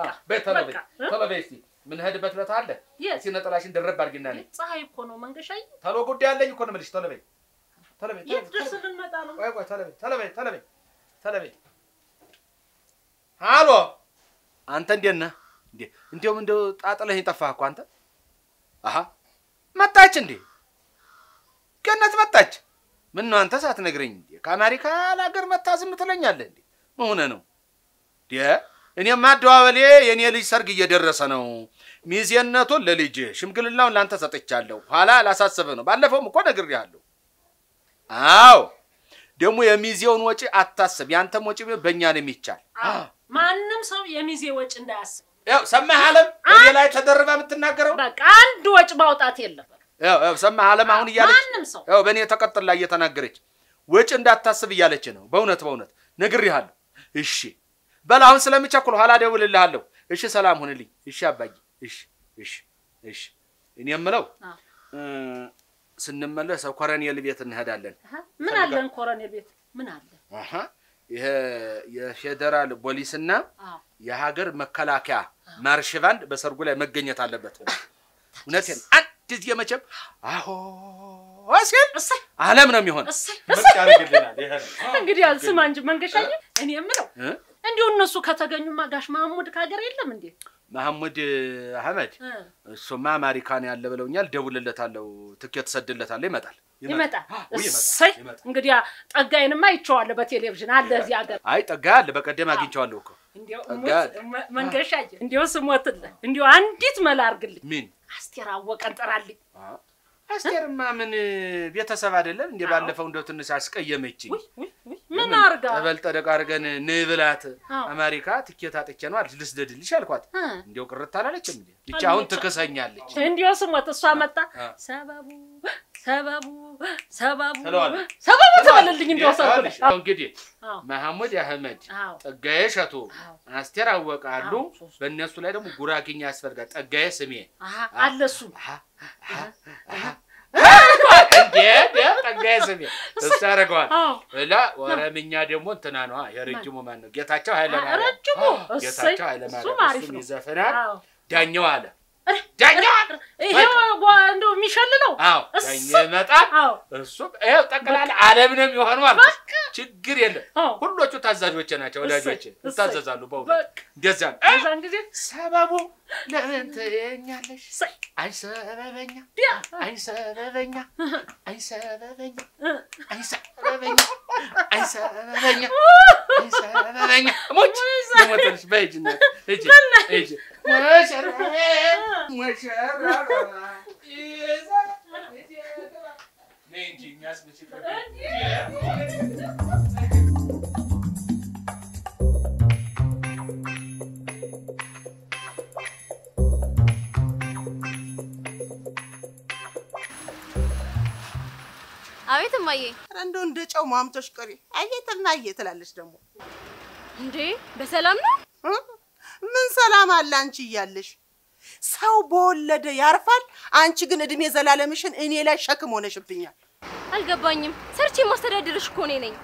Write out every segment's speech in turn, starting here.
በይ ቶሎ በይ በቃ፣ እ? ቶሎ በይ እስኪ የምንሄድበት ቦታ አለ። የት? እስኪ ነጠላሽን ደረብ አድርጊና ነይ። ፀሐይ እኮ ነው መንገሻዬ። ቶሎ ጉዳይ አለኝ እኮ ነው የምልሽ። ቶሎ በይ ቶሎ በይ ቶሎ የት በይ፣ ድረስ ቶሎ በይ። ልንመጣ ነው? ቆይ ቆይ ቶሎ በይ ቶሎ በይ ቶሎ በይ ቶሎ በይ። አሎ አንተ እንዴት ነህ? እንዴ እንዲያውም እንደው ጣጥለኸኝ ጠፋህ እኮ አንተ። አሀ መጣች እንዴ ገነት መጣች። ምን ነው አንተ ሳትነግረኝ እንዴ ከአሜሪካ ሀገር መታ ዝም ትለኛለህ እንዴ? ምን ሆነህ ነው እንዴ? እኔማ አደዋበሌ የእኔ ልጅ ሰርግ እየደረሰ ነው። ሚዜነቱን ለልጅ ሽምግልናውን ላንተ ሰጥቻለሁ። ኋላ ላሳስብህ ነው። ባለፈውም እኮ ነግሬሃለሁ። አዎ ደግሞ የሚዜውን ወጪ አታስብ። ያንተም ወጪ ቢሆን በእኛ ነው የሚቻል። አዎ፣ ማንም ሰው የሚዜ ወጪ እንዳያስብ። ያው ሰማህ አለም፣ በእኔ ላይ ተደርባ የምትናገረው በቃ አንድ ወጪ ማውጣት የለም። ያው ያው ሰማህ አለም፣ አሁን እያለች ማንም ሰው ያው በእኔ ተቀጥላ እየተናገረች ወጪ እንዳታስብ እያለች ነው። በእውነት በእውነት ነግሬሃለሁ። እሺ በል አሁን ስለምቸኩል ኋላ እደውልልሃለሁ። እሺ ሰላም ሁንልኝ። እሺ አባዬ። እሺ እሺ እሺ። እኔ የምለው አዎ። እ፣ ስንመለስ ኮረኔል ቤት እንሄዳለን። አሀ፣ ምን አለን ኮረኔል ቤት ምን አለ? አሀ ይሄ የፌዴራል ፖሊስና አዎ የሀገር መከላከያ ማርሽ ባንድ በሰርጉ ላይ መገኘት አለበት። እውነቴን አንድ ጊዜ መቼም አሆ ሲል እሰይ አለም ነው የሚሆን። እሰይ ምርጥ ያደርግልናል። ይሄ ነው። እንግዲህ ስማ እንጂ መንገሻዬ፣ እኔ የምለው እ? እንዲሁ እነሱ ከተገኙማ ጋሽ ማህሙድ ከሀገር የለም እንዴ? መሐሙድ አህመድ እ፣ እሱማ አሜሪካን ያለ ብለውኛል። ደውልለታለሁ፣ ትኬት ሰድለታለሁ። ይመጣል ይመጣል። አዎ፣ ይመጣል፣ እሰይ ይመጣል። እንግዲህ ጠጋዬንማ አይቼዋለሁ በቴሌቪዥን አለ እዚህ ሀገር። አይ ጠጋ አለ። በቀደም አግኝቼዋለሁ እኮ እንዲያው ጠጋ እሙት መ- መንገሻዬ፣ እንዲያው ስሞትልህ እንዲያው አንዲት መላ አድርግልኝ። ምን አስቴር አወቀን ጥራልኝ። አስቴርማ ምን ቤተሰብ አይደለም እንደ ባለፈው እንደው ትንሽ አስቀየመችኝ። ውይ ውይ ውይ ምን አርጋ ጠበል ጠደቅ አድርገን ንብላት አዎ። አሜሪካ ትኬት አጥቼ ነው አለች። ልስደድልሽ አልኳት። እ፣ እንዲያው ቅርት አላለችም እንዴ? ብቻ አሁን ትክሰኛለች። እንዲያው ስሞት እሷ መጣ አ። ሰበቡ ሰበቡ ሰበቡ ትለዋለች። ሰበቡ ትበልልኝ እንዲያው ሰው ይኸውልሽ፣ አሁን እንግዲህ አዎ መሐሙድ አህመድ፣ አዎ ጠጋዬ ሸቱ፣ አዎ አስቴር አወቀ አሉ። አዎ፣ ሶስቱ። በእነሱ ላይ ደግሞ ጉራጌኛ ያስፈልጋል። ጠጋዬ ስሜ አሀ አለ እሱ እንዴ ጠጋዬ ስሜ እሱ ያደርገዋል። አዎ እላ ወረምኛ ደግሞ እንትና ነዋ የረጅሙ ማን ነው? ጌታቸው ኃይለማርያም። ረጅሙ እሰይ ጌታቸው እሱም ኃይለማርያም አሪፍ እሱም ነው። ይዘፍናል። አዎ ዳኛው አለ ኧረ፣ ዳኛው አለ ይሄው ጓ- እንደው የሚሸልለው አዎ እሰይ። ዳኛው ይመጣል። አዎ እሱ ይኸው ጠቅላላ ዓለም ነው የሚሆነው ማለት ነው። በቃ ችግር የለም። አዎ ሁሎቹ ታዛዦቼ ናቸው፣ ወዳጆቼ እሰይ፣ ይታዘዛሉ። በእውነት በቃ እንደዚያ ነው። በዛን ጊዜ ሰበቡ ለምን ትኛለሽ? እሰይ አይ ሰበበኛ፣ ዲያ አይ ሰበበኛ፣ አይ ሰበበኛ፣ እ፣ አይ ሰበበኛ፣ አይ ሰበበኛ፣ አይ ሰበበኛ። ሞች የሞተልሽ በይ ሂጂ እናቴ፣ ሂጂ ሂጂ። ሙሽራ ሙሽራ ይዛ ነይ እንጂ የሚያስብልሽ አቤት እማዬ። ኧረ እንደው እንደ ጨው ማምቶሽ ቀሪ አየትና አየ ትላለች ደግሞ እንዴ በሰላም ነው? እ? ምን ሰላም አለ አንቺ እያለሽ ሰው በወለደ ያርፋል። አንቺ ግን እድሜ ዘላለምሽን እኔ ላይ ሸክም ሆነሽብኛል። አልገባኝም። ሰርቼ ማስተዳደርሽ እኮ እኔ ነኝ።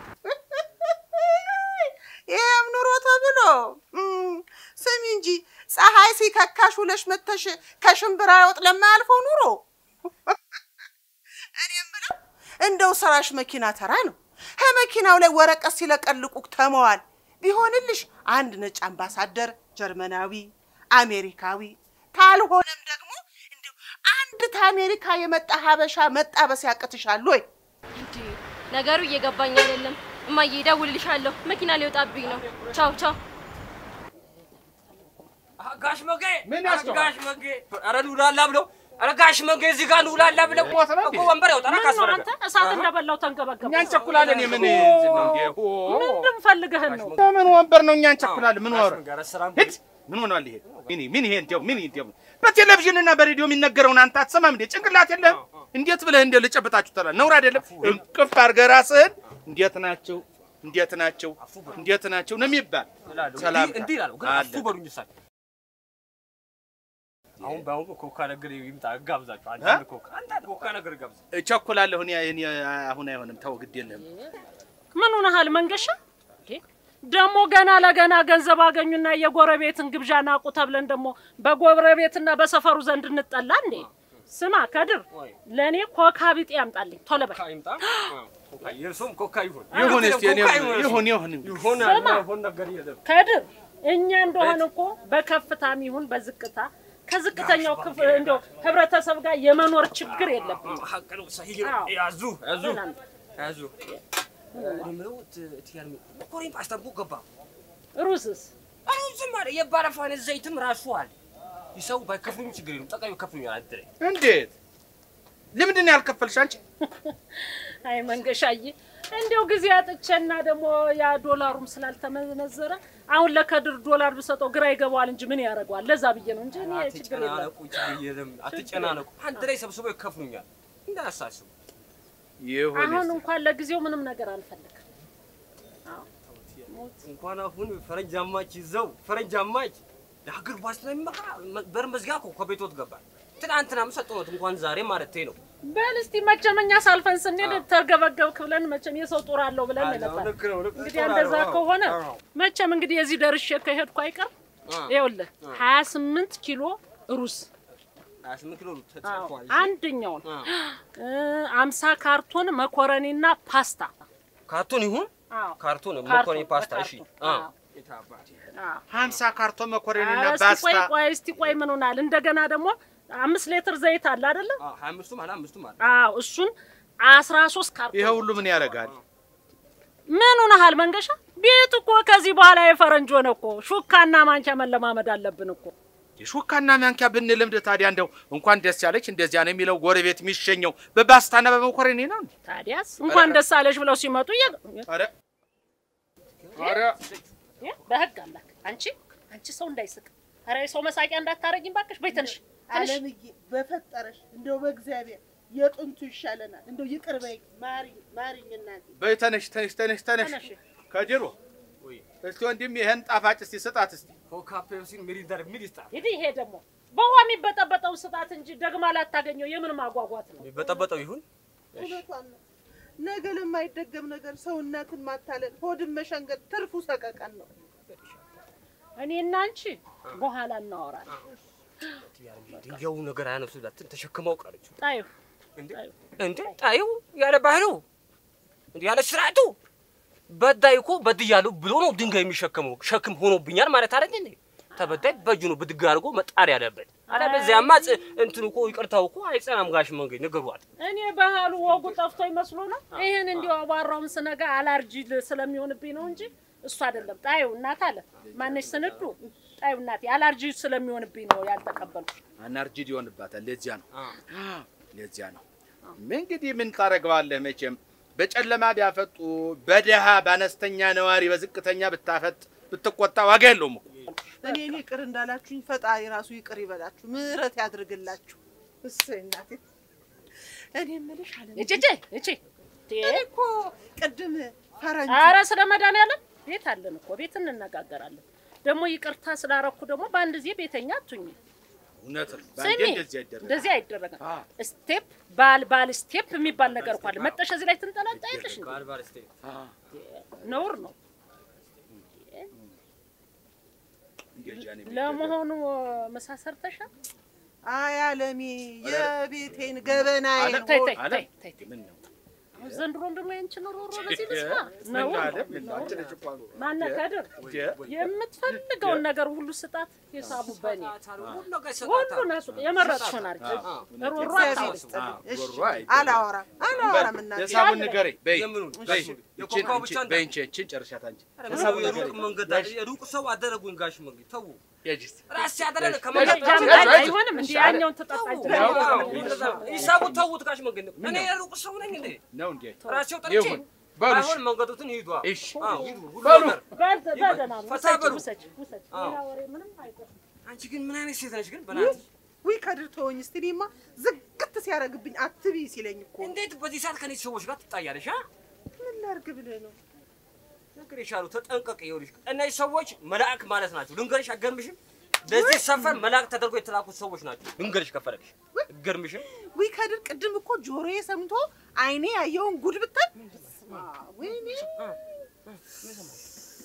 ይህም ኑሮ ተብሎ እም፣ ስሚ እንጂ ፀሐይ ሲከካሽ ውለሽ መተሽ ከሽምብራ ወጥ ለማያልፈው ኑሮ እኔ የምለው እንደው ስራሽ መኪና ተራ ነው። ከመኪናው ላይ ወረቀት ሲለቀልቁ ተመዋል ቢሆንልሽ አንድ ነጭ አምባሳደር ጀርመናዊ፣ አሜሪካዊ ካልሆነም ደግሞ እንደው አንድ ከአሜሪካ የመጣ ሀበሻ መጣበስ ያቅትሻል ወይ? እንዴ ነገሩ እየገባኝ አይደለም። እማዬ እደውልልሻለሁ። መኪና ሊወጣብኝ ነው። ቻው ቻው። ጋሽ መጌ ምን ኧረ ያስጨዋል? ጋሽ መጌ ኧረ ኑላላ ብለው ኧረ ጋሽ መጌ እዚህ ጋር ኑላላ ብለው ሞት ነው እንዴ? እኮ ወንበር ያውጣና ምን ነው ካስፈለገ አንተ እሳት እንደበላው ተንገበገብ። እኛ እንቸኩላለን። የምን እንትን ነው እንዴ? ሆ! ምንድን ፈልገህን ነው? ምን ወንበር ነው? እኛ እንቸኩላለን። ምን ወር ጋር ስራም ሂድ! ምን ሆኗል ይሄ? ምን ምን ይሄ እንዴው ምን እንዴው በቴሌቪዥን እና በሬዲዮ የሚነገረውን አንተ አትሰማም እንዴ? ጭንቅላት የለህም? እንዴት ብለህ እንደ ልጨብጣችሁ ተላ ነውር አይደለም? እንቅፍ አድርገህ ራስህን እንዴት ናቸው እንዴት ናቸው እንዴት ናቸው ነው የሚባል ሰላም እንዲህ ይላሉ ግን አለ። አፉ በሉኝ እሳቸው አሁን በአሁኑ ኮካ ነገር ይምጣ ጋብዛችሁ አንዳንድ ኮካ አንዳንድ ኮካ ነገር ጋብዛ እቸኩላለሁ። እኔ እኔ አሁን አይሆንም። ተው ግድ የለህም። ምን ሆነሃል መንገሻ? እንዴ ደግሞ ገና ለገና ገንዘብ አገኙና የጎረቤትን ግብዣ ናቁ ተብለን ደግሞ በጎረቤትና በሰፈሩ ዘንድ እንጠላ እንዴ? ስማ ከድር፣ ወይ ለእኔ ኮካ ቢጤ ያምጣልኝ ቶሎ በል። ኮካ ይምጣ። ኮካ የእርሶም ኮካ ይሁን ይሁን እስቲ እኔ ኮካ ይሁን ይሁን ይሁን ይሁን ስማ። ይሁን ነገር የለም። ከድር እኛ እንደሆን እኮ በከፍታም ይሁን በዝቅታ ከዝቅተኛው ክፍል እንደው ህብረተሰብ ጋር የመኖር ችግር የለብንም። ሀቅ ነው። ሰሂህ ነው። አዎ። ያዙ ያዙ ሰላም። ያዙ። እኔ የምለው ት- ትያር መኮረኒ ፓስታ እኮ ገባ። ሩስስ አሁን ዝም አለ። የባለፋን ዘይትም ራሱ አለ። ይሰው ባይከፍሉኝ ችግር የለም። ጠቃሚ ይከፍሉኛል። አድረ እንዴት ለምንድን ነው ያልከፈልሽ አንቺ? አይ መንገሻዬ፣ እንዲያው ጊዜ አጥቼና ደግሞ ያ ዶላሩም ስላልተመነዘረ አሁን ለከድር ዶላር ብሰጠው ግራ ይገባዋል እንጂ ምን ያደርገዋል? ለዛ ብዬ ነው እንጂ እኔ ችግር የለም። አትጨናነቁ፣ ችግር የለም። አትጨናነቁ። አንድ ላይ ሰብስበው ይከፍሉኛል። እንዳያሳስቡ። ይሁን አሁን እስቲ እንኳን ለጊዜው ምንም ነገር አልፈልግም። እንኳን አሁን ፈረንጅ አማች ይዘው ፈረንጅ አማች ለሀገር ዋስትና የሚመራ በር መዝጊያ እኮ ከቤቶት ገባል። ትናንትናም ሰጠሁት እንኳን ዛሬ ማለት ነው። በል እስቲ መቼም እኛ ሳልፈን ስንሄድ ተርገበገብክ ብለን መቼም የሰው ጦር አለው ብለን ነበር። ልክ ነው፣ ልክ እንግዲህ እንደዛ ከሆነ መቼም እንግዲህ የዚህ ደርሼ ከሄድኩ አይቀር ይኸውልህ ሀያ ስምንት ኪሎ ሩዝ ሀያ ስምንት ኪሎ አዎ፣ ተጽፏል። አንደኛውን አምሳ ካርቶን መኮረኒና ፓስታ ካርቶን ይሁን አዎ፣ ካርቶን ካርቶን፣ መኮረኒ ፓስታ። እሺ በካርቶን። አዎ። አዎ። ሀምሳ ካርቶን መኮረኒና ኧረ እስቲ ቆይ ፓስታ ቆይ እስቲ ቆይ ምን ሆናል? እንደገና ደግሞ አምስት ሊትር ዘይት አለ አይደለ? አዎ፣ ሀያ አምስቱም አለ አምስቱም አለ። አዎ እሱን አስራ ሶስት ካርቶን ይሄ ሁሉ ምን ያደርጋል? ምን ሆነሃል መንገሻ? ቤት እኮ ከዚህ በኋላ የፈረንጅ ሆነ እኮ ሹካና ማንኪያ መለማመድ አለብን እኮ። ሹካና ማንኪያ ብንለምድ ታዲያ እንደው እንኳን ደስ ያለች እንደዚያ ነው የሚለው ጎረቤት የሚሸኘው በፓስታና በመኮረኒ ነው እንዴ? ታዲያስ እንኳን ደስ አለሽ ብለው ሲመጡ እየ ኧረ ኧረ እ በህግ አምላክ አንቺ አንቺ ሰው እንዳይስቅ ኧረ ሰው መሳቂያ እንዳታረጊም ባክሽ። በይ ትንሽ ትንሽ አለምዬ በፈጠረሽ እንደው በእግዚአብሔር የጥንቱ ይሻለናል። እንደው ይቅር በይ ማሪኝ ማሪኝ እናቴ። በይ ተነሽ ተነሽ ተነሽ ተነሽ ተነሽ። ከድሮ ወይ እስቲ ወንድም ይሄን ጣፋጭ እስቲ ስጣት እስቲ ኮካ ፔፕሲን ሚሪንዳር ሚል ይስጣል። ሂድ ይሄ ደግሞ በውሃ የሚበጠበጠውን ስጣት እንጂ ደግማ ላታገኘው የምን ማጓጓት ነው? በጠበጠው ይሁን እውነቷን ነው። ነገ ለማይደገም ነገር ሰውነትን ማታለል፣ ሆድን መሸንገል ትርፉ ሰቀቀን ነው። እኔና አንቺ በኋላ እናወራለን። ድንጋዩ ነገር አያነሱላትን ተሸክመው ቀረች። ጣዩ እንዴ እንዴ ጣዩ ያለ ባህሉ እንዴ ያለ ስርዓቱ በዳይ እኮ በድያለሁ ብሎ ነው ድንጋይ የሚሸከመው። ሸክም ሆኖብኛል ማለት አይደል እንዴ? ተበዳይ በእጁ ነው ብድግ አድርጎ መጣር ያለበት። አለበዚያማ ጽ- እንትኑ እኮ ይቅርታው እኮ አይጸናም። ጋሽ መንገድ ንገሯት። እኔ ባህሉ ወጉ ጠፍቶ ይመስሎ ነው። ይህን እንዲሁ አቧራውን ስነጋ አላርጂ ል- ስለሚሆንብኝ ነው እንጂ እሱ አይደለም። ጣዩ እናት አለ ማነሽ ስንዱ ጣዩ እናቴ አላርጂ ስለሚሆንብኝ ነው ያልተቀበልኩ። አናርጂድ ይሆንባታል። ለዚያ ነው ለዚያ ነው። እንግዲህ ምን ታደርገዋለህ? መቼም በጨለማ ቢያፈጡ በደሃ በአነስተኛ ነዋሪ በዝቅተኛ ብታፈጥ ብትቆጣ ዋጋ የለውም እኮ። እኔን ይቅር እንዳላችሁኝ ፈጣሪ ራሱ ይቅር ይበላችሁ፣ ምሕረት ያድርግላችሁ። እሰይ እናቴ። እኔ የምልሽ አለምዬ እጭ እጭ እኔ እኮ ቅድም ፈረንጅ አረ ስለ መድኃኒዓለም ቤት አለን እኮ ቤት እንነጋገራለን። ደግሞ ይቅርታ ስላረኩ ደግሞ በአንድ ጊዜ ቤተኛ አትሁኝ። እውነት ነው። ስሚ በአንዴ እንደዚህ አይደረግም። እንደዚህ አይደረግም። አ። ስቴፕ ባል ባል ስቴፕ የሚባል ነገር እኮ አለ። መጠሽ እዚህ ላይ ትንጠላጣያለሽ እንዴ? ባልባል እስቴ አ፣ ነውር ነው። እንደዚያ ነው የሚደረገው። ለመሆኑ ምሳ ሰርተሻል? አይ አለሜ የቤቴን ገበናዬን አለ- ተይ ተይ አለ? ተይ ተይ ተይ። ምን ነው? አሁን ዘንድሮም ደግሞ ያንቺን ሮሮ በዚህ እ? ልስማ ምን ነውር አለ? ነው። ምን ነው? አንቺ ነሽ እኮ አሉ። ማነህ ከድር እንዴ? የምትፈልገውን ነገር ሁሉ ስጣት። ሂሳቡ በእኔ ሁሉ ነገር ሁሉ ይሰጣታል። ነሱ የመረጥሽውን አድርጊ። ሮሮ እግዚአብሔር አታውሪ። ይስጥልኝ። አ፣ እሺ ጎሮ አይደለም። አላወራም አላወራም እናቴ። የሳቡን ንገረኝ። በይ የምኑን? በይ እሺ፣ ይቺን የኮካው ብቻ ይቺን እንዳ- በይ እንቺ ይቺን ጨርሻት አንቺ። ሰው የሩቅ መንገድ የሩቅ ሰው አደረጉኝ። ጋሽ መንገድ ተው፣ ሂጂ እስቲ። ራስ ያደረገ እሺ፣ ከመንገድ እሺ፣ ጃም- እሺ፣ አይሆንም እንዲ ያኛውን ትጠጣ ሂሳቡ ተውት። ጋሽ መንገድ እኔ የሩቅ ሰው ነኝ እንዴ? ነው እንዴ? ራሴው ጠርቼ ይሁን በሉ እሺ። ባይሆን መንገዱትን ሂዱ። አዎ፣ እሺ አዎ፣ ሂዱ። ሁሉ በሉ። ነገር በደህና ነው። ፈታ ውሰጅ በሉ። ውሰጅ ውሰጅ። አዎ። ሌላ ወሬ ምንም አይቆም። አንቺ ግን ምን አይነት ሴት ነሽ ግን? በእናትሽ ውይ ከድር ተወኝ እስቲ። እኔማ ዝግት ሲያደርግብኝ አትቢ ሲለኝ እኮ እንዴት በዚህ ሰዓት ከነዚህ ሰዎች ጋር ትጣያለሽ? አ ምን ላድርግ ብለህ ነው? ነገር የቻሉ ተጠንቀቅ። ይኸውልሽ እነዚህ ሰዎች መልአክ ማለት ናቸው። ልንገርሽ፣ አገርምሽም ለዚህ ሰፈር መልአክ ተደርጎ የተላኩት ሰዎች ናቸው። ልንገርሽ ከፈለግሽ አገርምሽም ውይ ከድር ቅድም እኮ ጆሮዬ ሰምቶ አይኔ ያየውን ጉድ ብታይ በስመ አብ፣ ወይኔ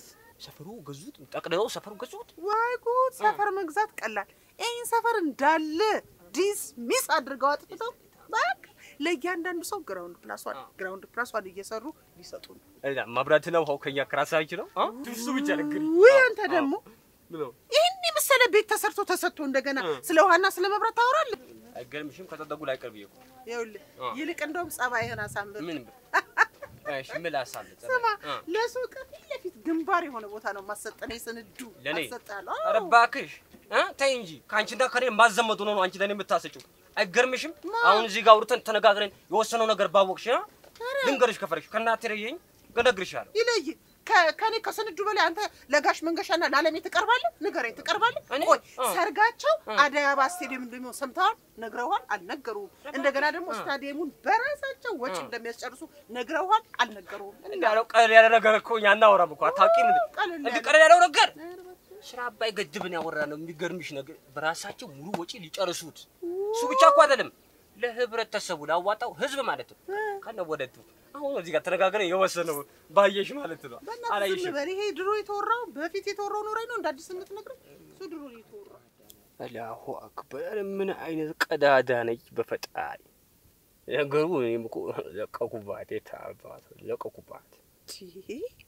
ሰፈሩ ገዙት፣ ጠቅልለው ሰፈሩ ገዙት። ወይ ጉድ! ሰፈር መግዛት ቀላል። ይህን ሰፈር እንዳለ ዲስ ሚስ አድርገው አጥፍተው በቃ ለእያንዳንዱ ሰው ግራውንድ ፕላስ ዋን ግራውንድ ፕላስ ዋን እየሰሩ ሊሰጡ ነው። እና መብራትና ውሃው ከኛ ከራሳችን ነው። አ? እሱ ብቻ ነገር ውይ አንተ ደግሞ ብለው ይህን የመሰለ ቤት ተሰርቶ ተሰጥቶ እንደገና ስለ ውሃና ስለ መብራት ታወራለህ? አይገርምሽም? ከተጠጉ ላይ ቀርብ እኮ ይኸውልህ አ። ይልቅ እንደውም ጸባይህን አሳምር። ምን እሺ፣ ምን ላሳል ስማ ለሱቅ ፊት ለፊት ግንባር የሆነ ቦታ ነው ማሰጠን ስንዱ ለኔ? አሰጣለሁ። ኧረ እባክሽ እ ተይ እንጂ ከአንቺና ከኔ ማዘመቱ ነው ነው አንቺ ለኔ የምታሰጪው። አይገርምሽም? አሁን እዚህ ጋር አውርተን ተነጋግረን የወሰነው ነገር ባወቅሽ አ? ልንገርሽ ከፈለግሽ ከእናቴ ረየኝ እነግርሻለሁ። ይለይ ከ- ከኔ ከስንዱ በላይ አንተ ለጋሽ መንገሻና ለዓለሜ ትቀርባለህ? ንገረኝ፣ ትቀርባለህ? እኔ? ቆይ አ። ሰርጋቸው አደይ አበባ ስቴዲየም እንደሚሆን ሰምተዋል? ነግረውሃል? አልነገሩም። እንደገና ደግሞ ስታዲየሙን በራሳቸው ወጪ እንደሚያስጨርሱ ነግረውሃል? አልነገሩም። እንዳለው ቀለል ያለ ነገር እኮ እኛ አናወራም እኮ አታውቂም እንዴ? ቀለል እንዲህ ያለ- ቀለል ያለው ነገር ስራ አባይ ገድብን ያወራ ነው። የሚገርምሽ ነገር በራሳቸው ሙሉ ወጪ ሊጨርሱት። እሱ ብቻ እኮ አይደለም ለህብረተሰቡ ላዋጣው ህዝብ ማለት ነው። ከነ ወደቱ አሁን እዚህ ጋር ተነጋግረን የወሰነው ባየሽ ማለት ነው። በእናትህ ዝም አላየሽም? በል። ይሄ ድሮ የተወራው በፊት የተወራው ኖራኝ ነው እንደ አዲስ የምትነግረኝ? እሱ ድሮ ነው የተወራው። አላሁ አክበር! ምን አይነት ቀዳዳ ነች በፈጣሪ ነገሩ። እኔም እኮ ለቀኩባት፣ የታባት ለቀኩባት። ይሄ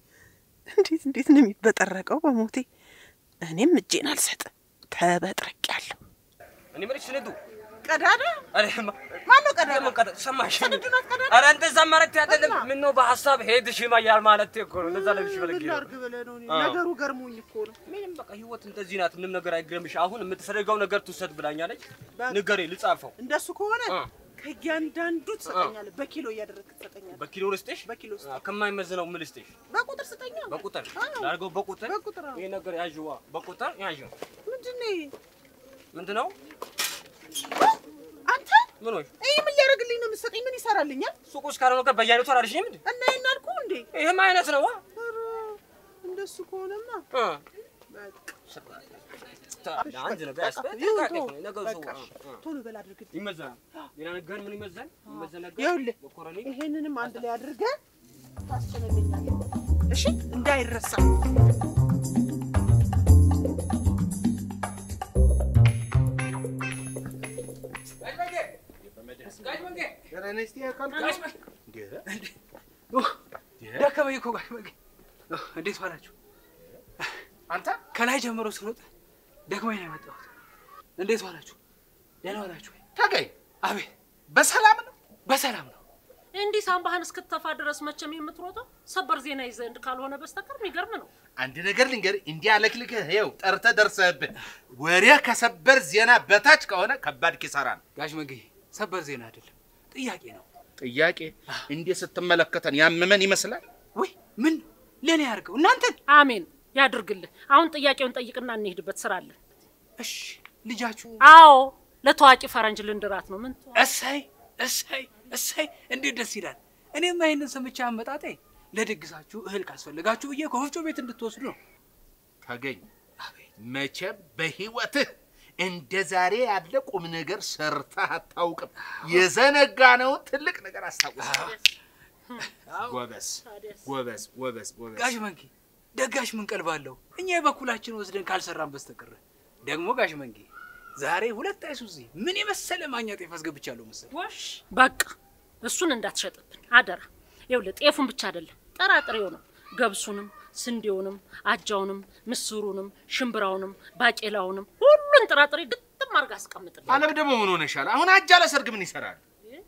እንዴት እንዴት ነው የሚበጠረቀው? በሞቴ እኔም እጄን አልሰጥም። ተበጥረቂያለሁ። እኔ የምልሽ ስንዱ ቀዳዳ አረ ማ- ማነው ቀዳዳ? ለምን ቀዳ ሰማሽ? ስንዱ ናት ቀዳዳ? አረ እንደዛ ማለት አይደለም። እና? ምን ነው በሀሳብ ሄድሽ ማያል ማለት እኮ ነው። እንደዛ ለብሽ ምን በለግ ላድርግ ብለህ ነው? እኔ አዎ። ነገሩ ገርሞኝ እኮ ነው። ምንም በቃ ህይወት እንደዚህ ናት። ምንም ነገር አይገርምሽ። አሁን የምትፈልገው ነገር ትውሰድ ብላኛለች። በቃ። ንገሬ ልጻፈው። እንደሱ ከሆነ አ። ከእያንዳንዱ ትሰጠኛለህ። በኪሎ እያደረግህ ትሰጠኛለህ። በኪሎ ልስጥሽ? በኪሎ ስጠኝ። አ፣ ከማይመዝነው ምን ልስጥሽ? በቁጥር ስጠኛ። በቁጥር አዎ። ላድርገው። በቁጥር በቁጥር አዎ። ይሄ ነገር ያዥዋ። በቁጥር ያዥው። ምንድን ነው ይሄ? ምንድን ነው? አንተ ምን ሆይ ይህ ምን ሊያደርግልኝ ነው የምትሰጠኝ? ምን ይሰራልኛል? ሱቁ ውስጥ ካልሆነ ነገር በየአይነቱ አላልሽኝም እንዴ? እና ይሄን አልኩህ እንዴ? ይሄም አይነት ነው። ኧረ እንደሱ ከሆነማ አ በቃ አንድ ነገር በቃ ያስፈልግ ይሁን ተው። ነገሩ ሰው በቃ አ፣ አ። ቶሎ በል አድርግልኝ። ይመዘናል። ሌላ ነገር ምን ይመዘን? ይመዘን ነገር ይኸውልህ መኮረኒ ይሄንንም አንድ ላይ አድርገህ ታስጨነልኛለህ። እሺ እንዳይረሳ። ደከመኝ እኮ ጋሽ መጌ። እንዴት ዋላችሁ? አንተ ከላይ ጀምሮ ስሮጥ ደክመኝ ነው የመጣሁት። እንዴት ዋላችሁ? ደህና ዋላችሁ ወይ? ተገኝ አቤት በሰላም ነው? በሰላም ነው። እንዲህ ሳምባህን እስክትተፋ ድረስ መቼም የምትሮጠው ሰበር ዜና ይዘህ ካልሆነ በስተቀር የሚገርም ነው። አንድ ነገር ልንገርህ፣ እንዲህ አለክልክህ ይኸው ጠርተህ ደርሰህብህ ወሬ ከሰበር ዜና በታች ከሆነ ከባድ ኪሳራ ነው። ጋሽ መጌ ሰበር ዜና አይደለም ጥያቄ ነው። ጥያቄ እንዲህ ስትመለከተን ያመመን ይመስላል። ወይ ምን ለእኔ ያድርገው እናንተን። አሜን ያድርግልህ። አሁን ጥያቄውን ጠይቅና እንሄድበት ስራ አለን። እሺ ልጃችሁ አዎ ለታዋቂ ፈረንጅ ልንድራት ነው። ምን እሰይ እሰይ እሰይ እንዴት ደስ ይላል። እኔማ ይህንን ሰምቼ አመጣጤ ለድግሳችሁ እህል ካስፈልጋችሁ ብዬ ከወፍጮ ቤት እንድትወስዱ ነው። ተገኝ መቼም በህይወትህ እንደ ዛሬ ያለ ቁም ነገር ሰርተህ አታውቅም። የዘነጋነውን ትልቅ ነገር አስታውስ። ጎበዝ ጎበዝ ጎበዝ ጎበዝ። ጋሽ መንጌ ደጋሽ ምን ቀልባለሁ እኛ የበኩላችን ወስደን ካልሰራን በስተቀር ደግሞ ጋሽ መንጌ ዛሬ ሁለት አይሱዚ ምን የመሰለ ማኛ ጤፍ አስገብቻለሁ መሰለህ። ወሽ በቃ እሱን እንዳትሸጥብን አደራ። ይኸውልህ ጤፉን ብቻ አይደለም ጥራጥሬውንም፣ ገብሱንም፣ ስንዴውንም፣ አጃውንም፣ ምስሩንም፣ ሽምብራውንም፣ ባቄላውንም ሁሉን ጥራጥሬ ግጥም አድርጋ አስቀምጥልኝ። አለም ደግሞ ምን ሆነሻል? አሁን አጃ ለሰርግ ምን ይሰራል?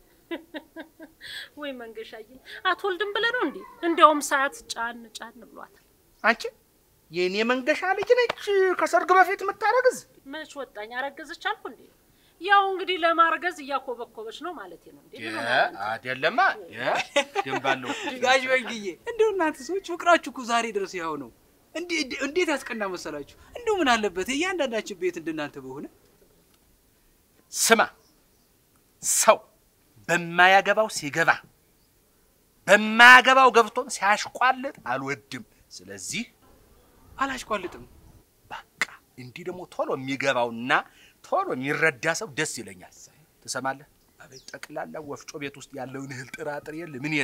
ወይ መንገሻዬ አትወልድም ብለህ ነው እንዴ? እንዲያውም ሰዓት ጫን ጫን ብሏታል። አንቺ የእኔ መንገሻ ልጅ ነች ከሰርግ በፊት የምታረግዝ። መች ወጣኝ አረገዘች አልኩ እንዴ? ያው እንግዲህ ለማርገዝ እያኮበኮበች ነው ማለት ነው እንዴ? ምን ሆነ አንተ? አይደለማ ደንባለሁ ጋሽ መንግዬ እንደው እናንተ ሰዎች ፍቅራችሁ እኮ ዛሬ ድረስ ያው ነው። እንዴ- እንዴት ያስቀና መሰላችሁ? እንደው ምን አለበት እያንዳንዳችን ቤት እንደናንተ በሆነ። ስማ፣ ሰው በማያገባው ሲገባ በማያገባው ገብቶም ሲያሽቋልጥ አልወድም። ስለዚህ አላሽቋልጥም። በቃ እንዲህ ደግሞ ቶሎ የሚገባውና ቶሎ የሚረዳ ሰው ደስ ይለኛል። ትሰማለህ? አቤት ጠቅላላ ወፍጮ ቤት ውስጥ ያለውን እህል ጥራጥሬ የለ ምን የለ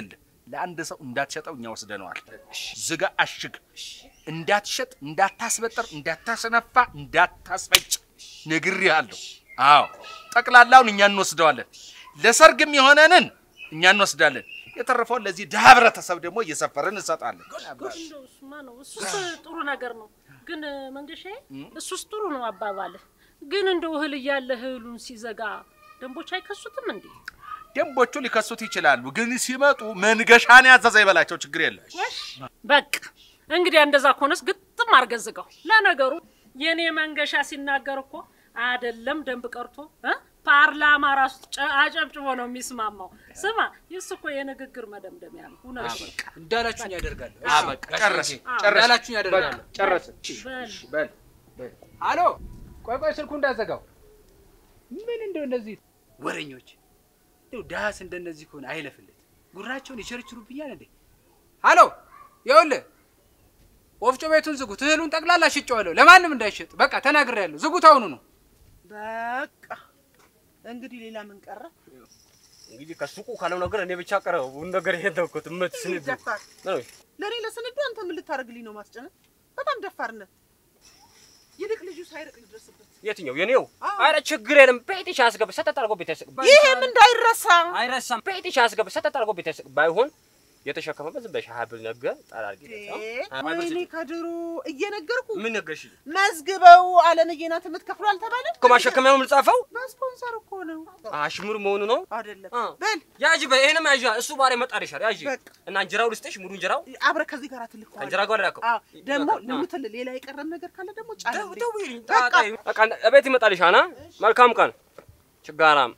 ለአንድ ሰው እንዳትሸጠው እኛ ወስደነዋል። ዝጋ፣ አሽግ፣ እንዳትሸጥ፣ እንዳታስበጥር፣ እንዳታስነፋ፣ እንዳታስፈጭ ነግሬሃለሁ። አዎ ጠቅላላውን እኛ እንወስደዋለን። ለሰርግም የሆነንን እኛ እንወስዳለን። የተረፈውን ለዚህ ድሀ ህብረተሰብ ደግሞ እየሰፈርን እንሰጣለን። እንደው እሱማ ነው እሱስ ጥሩ ነገር ነው። ግን መንገሻ እሱስ ጥሩ ነው አባባልህ። ግን እንደው እህል እያለ እህሉን ሲዘጋ ደንቦች አይከሱትም እንዴ? ደንቦቹ ሊከሱት ይችላሉ፣ ግን ሲመጡ መንገሻን ያዘዘ ይበላቸው፣ ችግር የለም። በቃ እንግዲህ እንደዛ ከሆነስ ግጥም አድርገህ ዝጋው። ለነገሩ የኔ መንገሻ ሲናገር እኮ አይደለም ደንብ ቀርቶ እ ፓርላማ ራሱ ጨ- አጨብጭቦ ነው የሚስማማው። ስማ ይስ እኮ የንግግር መደምደሚያ ነው። እውነት ነው። እንዳላችሁኝ ያደርጋለሁ። አበቃ፣ ጨረስን፣ ጨረስን፣ እንዳላችሁኝ ያደርጋለሁ። ጨረስን። በል በል አሎ፣ ቆይ ቆይ፣ ስልኩ እንዳዘጋው። ምን እንደው እነዚህ ወሬኞች እንደው ዳስ እንደነዚህ ከሆነ አይለፍለት፣ ጉራቸውን ይቸርችሩብኛል እንዴ። አሎ፣ ይኸውልህ ወፍጮ ቤቱን ዝጉት፣ እህሉን ጠቅላላ ሽጬዋለሁ፣ ለማንም እንዳይሸጥ። በቃ ተናግሬያለሁ፣ ዝጉት አሁኑ ነው። በቃ እንግዲህ ሌላ ምን ቀረ? እንግዲህ ከሱቁ ካለው ነገር እኔ ብቻ ቀረው ነገር ይሄ ተውኩት። እመት ስንዱ ደፋር ነው ለእኔ ለስንዱ አንተ ምን ልታደርግልኝ ነው ማስጨነቅ? በጣም ደፋርነት። ይልቅ ልጁ ሳይርቅ ልድረስበት። የትኛው የኔው? አረ ችግር የለም። ቤትሽ አስገብ ሰጠጥ አድርጎ ቤት ያስገብ ይህም እንዳይረሳ አይረሳም። ቤትሽ አስገብ ሰጠጥ አድርጎ ቤት ያስገብ ባይሆን የተሸከመበት ዝም በሻ ሀብል ነገር ጣል አድርጊ። ወይኔ ከድሮ እየነገርኩ ምን ነገርሽ መዝግበው አለምዬ ናት የምትከፍለው አልተባለም? እኮ ማሸከሚያው ልጻፈው በስፖንሰር እኮ ነው አሽሙር መሆኑ ነው። አይደለም? አ። በል ያጂ በይሄንም ያጂ እሱ ባሬ መጣር ይሻል ያጂ በቃ። እና እንጀራው ልስጥሽ ሙሉ እንጀራው አብረህ ከዚህ ጋር ትልከዋለህ። ከእንጀራ ጋር ላከው አዎ፣ ደግሞ አ። ልሙትል ሌላ የቀረም ነገር ካለ ደግሞ ጫን ደው- ብሬ። ደውይልኝ። በቃ ጣጣ ይሁን። በቃ እቤት ይመጣልሻል። አ? መልካም ቀን ችጋራም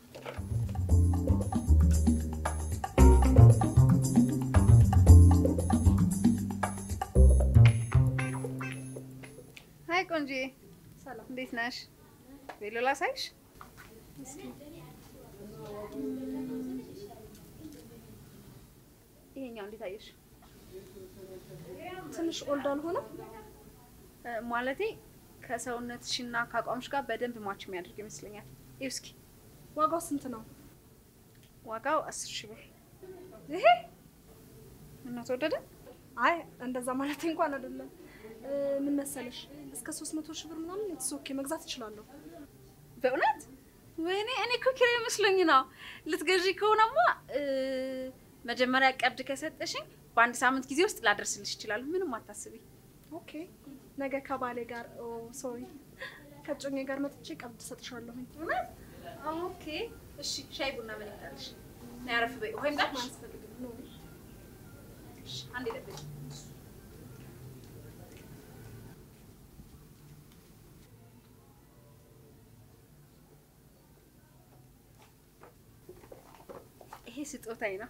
ሀይ ቆንጆዬ፣ ሰላም፣ እንዴት ነሽ? ቬሎ ላሳይሽ? ይሄኛው እንዴት አየሽ? ትንሽ ኦልድ አልሆነም? እ፣ ማለቴ ከሰውነትሽና ከአቋምሽ ጋር በደንብ ማች የሚያደርግ ይመስለኛል። ይኸው እስኪ ዋጋው ስንት ነው? ዋጋው አስር ሺህ ብር። ይሄ እና ተወደደ? አይ እንደዛ ማለት እንኳን አይደለም። እ፣ ምን መሰለሽ እስከ 300 ሺህ ብር ምናምን የተሶኬ መግዛት እችላለሁ። በእውነት ወይኔ፣ እኔ እኮ ኪራይ መስሎኝ ነው። ልትገዢ ከሆነማ እ፣ መጀመሪያ ቀብድ ከሰጠሽኝ በአንድ ሳምንት ጊዜ ውስጥ ላደርስልሽ እችላለሁ። ምንም አታስቢ። ኦኬ፣ ነገ ከባሌ ጋር ኦ ሶሪ ከጮኜ ጋር መጥቼ ቀብድ እሰጥሻለሁኝ። እውነት? ኦኬ፣ እሺ። ሻይ ቡና ምን ይምጣልሽ? ነይ አረፍ በይ። ውሃ ይምጣልሽ? አያስፈልግም ነው እሺ፣ አንዴ ጠብቂ። ይሄ ስጦታዬ ነው።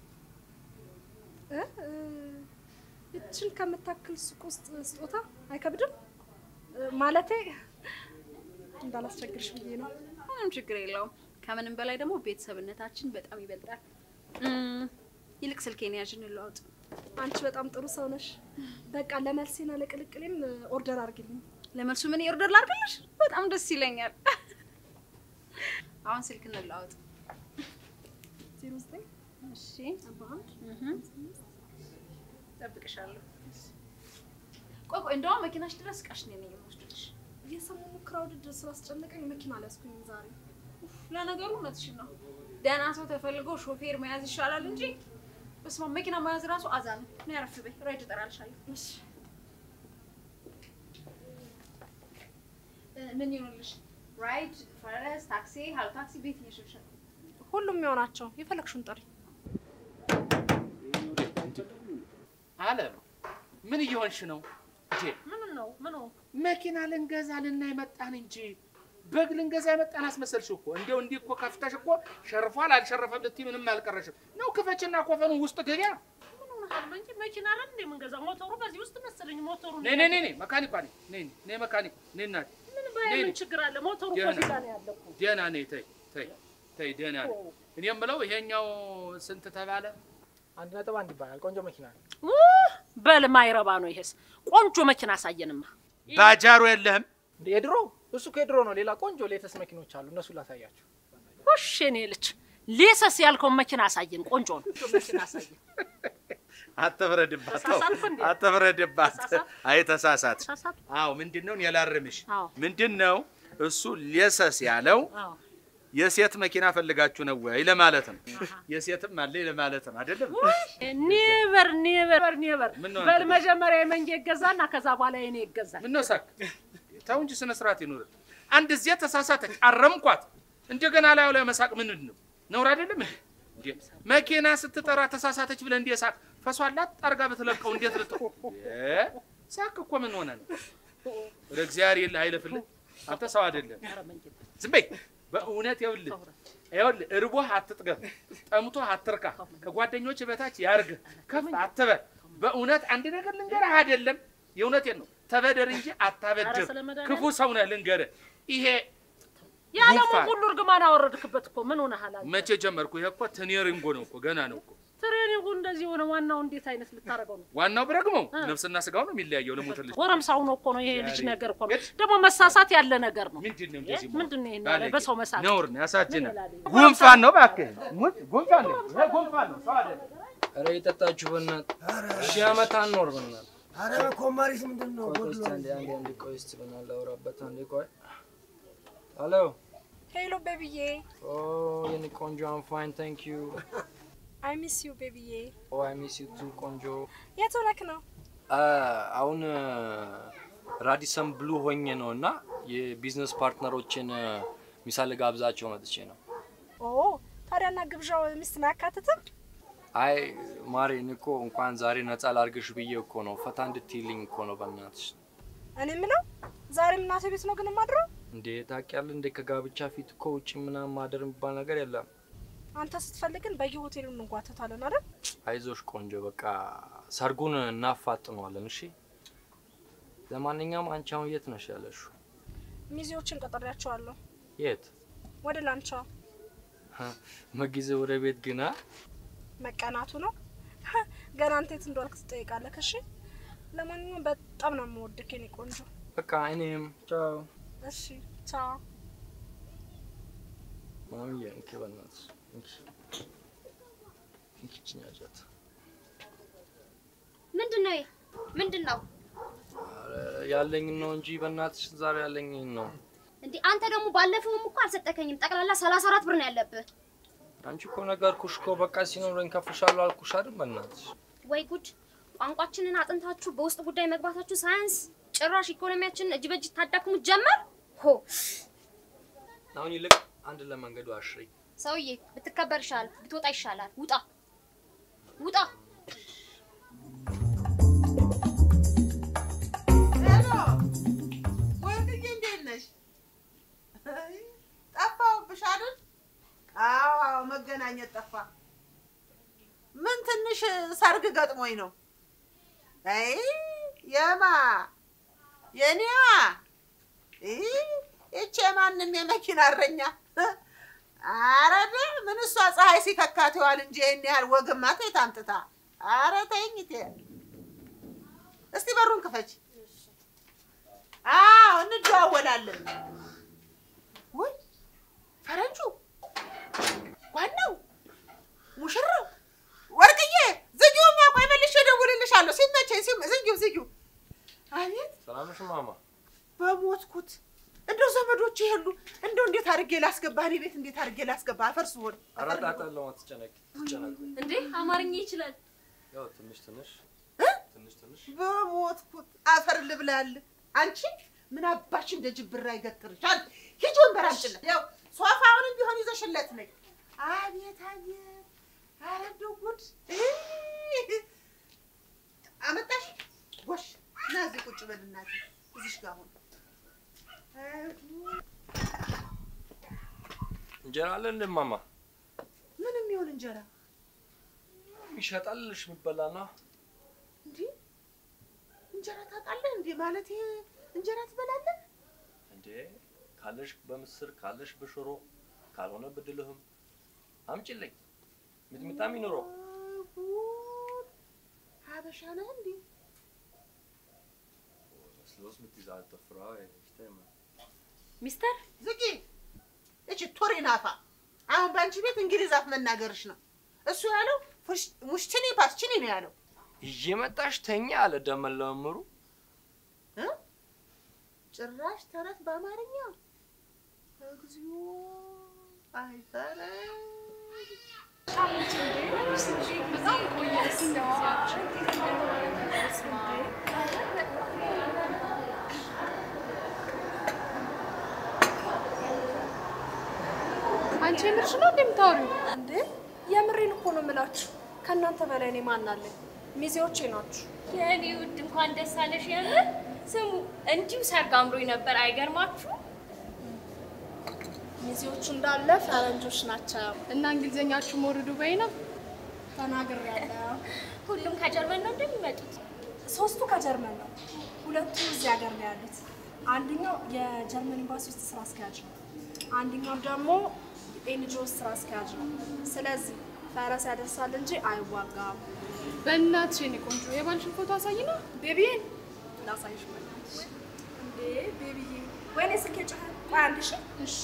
እ እ፣ ይችን ከምታክል ሱቅ ውስጥ ስጦታ አይከብድም? እ፣ ማለቴ እንዳላስቸግርሽ ብዬ ነው። ምንም ችግር የለውም። ከምንም በላይ ደግሞ ቤተሰብነታችን በጣም ይበልጣል። እም፣ ይልቅ ስልኬን ያዥ እንለዋወጥ። አንቺ በጣም ጥሩ ሰው ነሽ። በቃ ለመልሴና ለቅልቅሌም እ፣ ኦርደር አድርጊልኝ። ለመልሱ ምን ኦርደር ላድርግልሽ? በጣም ደስ ይለኛል። አሁን ስልክ እንለዋወጥ። 09 እሺ፣ 41 እህ፣ እጠብቅሻለሁ። ቆይ ቆይ፣ እንደውም መኪናሽ ድረስ እቃሽ እኔ ነኝ የምወስድልሽ። የሰሞኑ ክራውድድ ስላስጨነቀኝ መኪና አልያዝኩኝም ዛሬ። ኡፍ፣ ለነገሩ እውነትሽን ነው። ደህና ሰው ተፈልጎ ሾፌር መያዝ ይሻላል እንጂ በስመ አብ መኪና መያዝ ራሱ አዛ ነው። እኔ አረፍ በይ፣ ራይድ እጠራልሻለሁ። እሺ እ፣ ምን ይሆንልሽ? ራይድ፣ ፈረስ፣ ታክሲ፣ ሀሎ ታክሲ፣ ቤት ይሽልሻል። ሁሉም የሆናቸው የፈለግሽውን ጥሪ። አለም ምን እየሆንሽ ነው? እንዴ ምን ነው ምን ነው? መኪና ልንገዛ ልናይ መጣን እንጂ በግ ልንገዛ የመጣን አስመሰልሽ እኮ። እንዲያው እንዲህ እኮ ከፍተሽ እኮ ሸርፏል አልሸረፈም ልትይ ምንም አልቀረሽም። ነው ክፈችና ኮፈኑ ውስጥ ገቢያ ምን ሆነሃል? እንጂ መኪና አይደል እንደ የምንገዛው? ሞተሩ በዚህ ውስጥ መሰለኝ። ሞተሩ ነይ ነይ ነይ ነይ መካኒኳ ነይ ነይ ነይ መካኒኩ ነይ እናቴ ምን ባይ ነይ ምን ነይ። ችግር አለ? ሞተሩ እኮ ደህና እዚህ ጋር ነው ያለው እኮ። ደህና ነይ ተይ ተይ ተይ ደህና ነይ። እኔ የምለው ይሄኛው ስንት ተባለ? አንድ ነጥብ አንድ ይባላል። ቆንጆ መኪና ነው። ውህ፣ በል ማይረባ ነው ይሄስ። ቆንጆ መኪና አሳየንማ። ባጃሮ የለህም? እንደ የድሮ እሱ ከድሮ ነው። ሌላ ቆንጆ ሌተስ መኪኖች አሉ። እነሱ ላሳያችሁ። ውሽ እኔ ልጅ ሌሰስ ያልከውን መኪና አሳየን። ቆንጆ ነው። መኪና አሳየን። አትፍረድባት፣ ተው፣ ተሳሳትኩ እንዴ? አትፍረድባት። ተሳሳትኩ? አይ ተሳሳት። ተሳሳትኩ? አዎ ምንድን ነው የላርምሽ? አዎ ምንድን ነው እሱ ሌሰስ ያለው አዎ የሴት መኪና ፈልጋችሁ ነው ወይ ለማለት ነው። የሴትም አለ ለማለት ነው አይደለም? ኔቨር ኔቨር ኔቨር። ምን ነው በል አንተ? መጀመሪያ የመንጌ ይገዛና ከዛ በኋላ የኔ ይገዛል። ምን ነው ሳክ? ተው እንጂ ስነ ስርዓት ይኑር። አንድ እዚያ ተሳሳተች፣ አረምኳት። እንደገና ላዩ ላይ መሳቅ ምንድን ነው? ነውር አይደለም እንዴ? እንዴ መኪና ስትጠራ ተሳሳተች ብለህ እንዴ ሳቅ? ፈሷላት ጠርጋ ብትለቀው እንዴት ልጥ እ ሳቅ እኮ ምን ሆነ ነው? ወደ እግዚአብሔር የለ አይለፍልህ። አንተ ሰው አይደለም። ኧረ መንጌ ዝም በይ። በእውነት ይኸውልህ ይኸውልህ እርቦህ አትጥገብ፣ ጠምቶህ አትርካ፣ ከጓደኞች በታች ያርግህ፣ ከፍ አትበል። በእውነት አንድ ነገር ልንገርህ አይደለም፣ የእውነቴን ነው። ተበደር እንጂ አታበድር። ኧረ ስለ መድኃኒዓለም። ክፉ ሰው ነህ ልንገርህ። ይሄ የዓለሙን ጉንፋን ሁሉ እርግማን አወረድክበት እኮ ምን ሆነሃል አንተ? መቼ ጀመርኩ? ይሄ እኮ ትኔሪንጎ ነው እኮ ገና ነው እኮ። ትሬኒንጉ እንደዚህ ሆነ። ዋናው እንዴት አይነት ልታደርገው ነው? ዋናው ብረግመው ነፍስና ስጋው ነው የሚለያየው። ለሞትልሽ ጎረምሳው ነው እኮ ነው ይሄ ልጅ ዛሬ ነገር እኮ ነው። የት? ደግሞ መሳሳት ያለ ነገር ነው። ምንድን ነው እንደዚህ መሆን? ምንድን ነው ይሄን ባለጌ። ያለ በሰው መሳት? ነውር ነው፣ ያሳዝናል። ምን ይላል? ጉንፋን ነው እባክህ፣ ጉን- ጉንፋን ነው፣ ይሄ ጉንፋን ነው፣ ሰው አይደለም። ኧረ የጠጣችሁ በእናትህ ሺህ ዓመት አንኖር በእናትህ። አረ በኮማሪስ ምንድን ነው ቆይ ቆይ እስኪ ጎድሎ? አንዴ አንዴ አንዴ ቆይ እስኪ በእናትህ ላውራበት አንዴ ቆይ። ሄሎ ሄሎ ቤቢዬ ኦ የኔ ቆንጆ አም ፋይን ታንክ ዩ አይ ሚስ ዩ ቤቢዬ። ኦ አይ ሚስ ዩ ቱ ቆንጆ። የት ሆነክ ነው? አ፣ አሁን ራዲሰን ብሉ ሆኜ ነው እና የቢዝነስ ፓርትነሮችን ሚሳ ልጋብዛቸው መጥቼ ነው። ኦ ታዲያና ግብዣው ሚስትን አያካትትም? አይ ማሬ እኔ እኮ እንኳን ዛሬ ነፃ ላርግሽ ብዬ እኮ ነው ፈታ እንድትይልኝ እኮ ነው በእናትሽ። እኔ የምለው ዛሬም እናቴ ቤት ነው ግን የማድረው? እንዴ ታውቂያለሽ እንዴ ከጋብቻ ፊት እኮ ውጭ ምናምን ማደር የሚባል ነገር የለም። አንተ ስትፈልግን በየሆቴሉ እንጓተታለን አይደል? አይዞሽ ቆንጆ፣ በቃ ሰርጉን እናፋጥነዋለን። እሺ። ለማንኛውም አንቺ አሁን የት ነሽ ያለሽው? ሚዜዎችን ቀጠሪያቸዋለሁ የት ወደ ላንቻ። መጊዜ ወደ ቤት ግና መቀናቱ ነው ገና አንተ የት እንደዋልክ ትጠይቃለህ። እሺ ለማንኛውም በጣም ነው የምወድክ የኔ ቆንጆ። በቃ እኔም ቻው። እሺ ቻው። ማሚዬ እንኪ በእናትሽ እንኪ እንኪ ችኛ ጃት ምንድን ነው ይሄ? ምንድን ነው ያለኝን ነው እንጂ በእናትሽ ዛሬ ያለኝን ነው። እንዴ? አንተ ደግሞ ባለፈውም እኮ አልሰጠከኝም። ጠቅላላ ሰላሳ አራት ብር ነው ያለብህ። አንቺ እኮ ነገርኩሽ እኮ በቃ ሲኖረኝ ከፍሻለሁ አልኩሽ አይደል? በእናትሽ ወይ ጉድ! ቋንቋችንን አጥንታችሁ በውስጥ ጉዳይ መግባታችሁ ሳያንስ ጭራሽ ኢኮኖሚያችንን እጅ በእጅ ታዳክሙት ጀመር። ሆ አሁን ይልቅ አንድ ለመንገዱ አሽሪ። ሰውዬ ብትከበር ይሻላል፣ ብትወጣ ይሻላል። ውጣ ውጣ። ሄሎ ወርቅዬ፣ እንዴት ነሽ? አይ፣ ጠፋሁብሽ አይደል? አዎ አዎ፣ መገናኘት ጠፋ። ምን ትንሽ ሰርግ ገጥሞኝ ነው። አይ የማ የኔዋ ይ ይቺ የማንም የመኪና እረኛ አረደ ምን እሷ ፀሐይ ሲከካት ይዋል እንጂ ይህን ያህል ወግማ ተይት አምጥታ። አረ ተይኝ እቴ። እስቲ በሩን ክፈች። አዎ እንደዋወላለን። ወይ ፈረንጁ፣ ዋናው ሙሽራው፣ ወርቅዬ ዝጊውማ፣ ቆይ መልሼ እደውልልሻለሁ ሲመቸኝ። ሲም- ዝጊው ዝጊው። አቤት ሰላም ነሽ ማማ? በሞትኩት እንደው ዘመዶች የሉ እንደው እንዴት አድርጌ ላስገባ እኔ ቤት እንዴት አድርጌ ላስገባ? አፈርስ ሆን ኧረ ጣጣ የለውም አትጨነቂ፣ አትጨነቂ። እንዴ አማርኛ ይችላል። ያው ትንሽ ትንሽ ትንሽ ትንሽ በሞትኩት አፈር ልብላል። አንቺ ምን አባሽ እንደ ጅብራ ይገትርሻል? ሂጂ ወንበር አምጪለት። ያው ሶፋውንም ቢሆን ይዘሽለት ነኝ። አቤት አቤት! ኧረ እንደው ጉድ! እይ! አመጣሽ ጎሽ፣ ና እዚህ ቁጭ በል እናቴ፣ እዚሽ ጋር አሁን አይ ጉድ! እንጀራ አለ እንደ ማማ? ምንም ይሁን እንጀራ ይሸጣልሽ የሚበላና እንዴ እንጀራ ታውቃለህ እንዴ? ማለት ይሄ እንጀራ ትበላለህ? እንዴ ካለሽ በምስር ካለሽ በሽሮ ካልሆነ ብድልህም አምጪልኝ። ሚጥሚጣም ይኑረው። አይ ጉድ! ሀበሻ ነህ እንዴ? ስሎስ ምትይዛ አልተፍራ ይሽተማ ሚስተር ዝጊ! እቺ ቶሪ ናፋ። አሁን በአንቺ ቤት እንግሊዝ አፍ መናገርሽ ነው። እሱ ያለው ፉሽ- ሙሽችኒ ፓስችኒ ነው ያለው። እየመጣሽ ተኛ አለ ደመል ለመምሩ። እ? ጭራሽ ተረት በአማርኛ እግዚኦ አይፈረ አንቺ የምርሽ ነው እንደምታወሪው? እንዴ የምሬን እኮ ነው የምላችሁ። ከእናንተ በላይ እኔ ማን አለኝ? ሚዜዎቼ ናችሁ። የኔ ውድ እንኳን ደስ አለሽ። የምር ስሙ እንዲሁ ሰርግ አምሮኝ ነበር። አይገርማችሁ? ሚዜዎቹ እንዳለ ፈረንጆች ናቸው። እና እንግሊዘኛችሁ ሞር ዱባይ ነው። ተናግሬያለሁ። ሁሉም ከጀርመን ነው እንደሚመጡት። ሶስቱ ከጀርመን ነው፣ ሁለቱ እዚህ ሀገር ነው ያሉት። አንደኛው የጀርመን ኤምባሲ ውስጥ ስራ አስኪያጅ ነው፣ አንደኛው ደግሞ ኤንጂኦ ውስጥ ስራ አስኪያጅ ነው። ስለዚህ ፈረስ ያደርሳል እንጂ አይዋጋም። በእናትሽ የኔ ቆንጆ የባልሽን ፎቶ አሳይና። ቤቢዬን ላሳይሽ በእናትሽ። እንዴ ቤቢዬ፣ ወይኔ ስልኬ ጮኸ። ቆይ አንድ ሺ እሺ